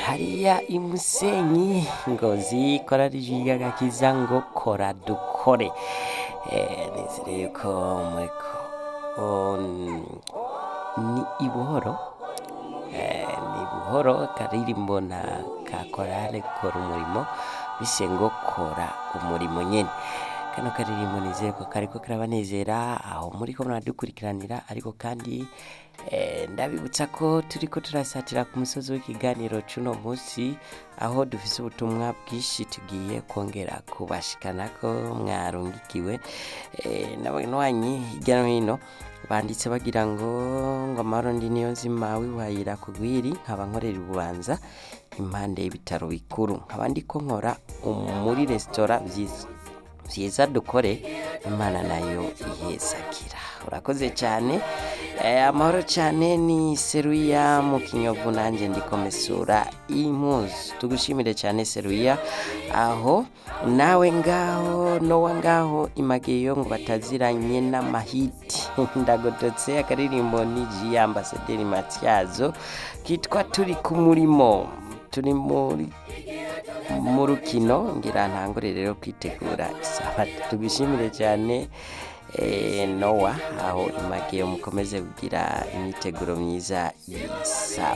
hariya imusenyi ngozi korari ry'agakiza ngo kora dukore Eh, nizere yuko muriko on- ni ibuhoro Eh, ni buhoro karirimbo na ka korale kora umurimo bise ngo kora umurimo nyene kano karirimbo nizeye ko kariko karabanezera aho muriko muradukurikiranira ariko kandi eh, ndabibutsa ko turiko turasatira ku musozi w'ikiganiro c'uno musi aho dufise ubutumwa bwinshi tugiye kongera kubashikanako mwarungikiwe eh, n'abanywanyi hirya no hino banditse bagira ngo ngo amahoro ndi niyo nzima wiwahira kugwiri nkaba nkorera ububanza impande y'ibitaro bikuru nkaba ndiko nkora um- muri resitora vyiza vyiza dukore imana nayo ihezakira urakoze cyane eh, amahoro cyane ni seruya mu kinyovu nanjye ndikomesura impuzu tugushimire cyane seruya aho nawe ngaho nowa ngaho imageyo ngo bataziranye n'amahiti ndagototse akaririmbo ni ji ambasaderi matyazo kitwa turi ku murimo turi muri mu rukino ngira ntangure rero kwitegura isabato tubishimire cyane eh, nowa aho imageyo mukomeze kugira imyiteguro myiza y'isaba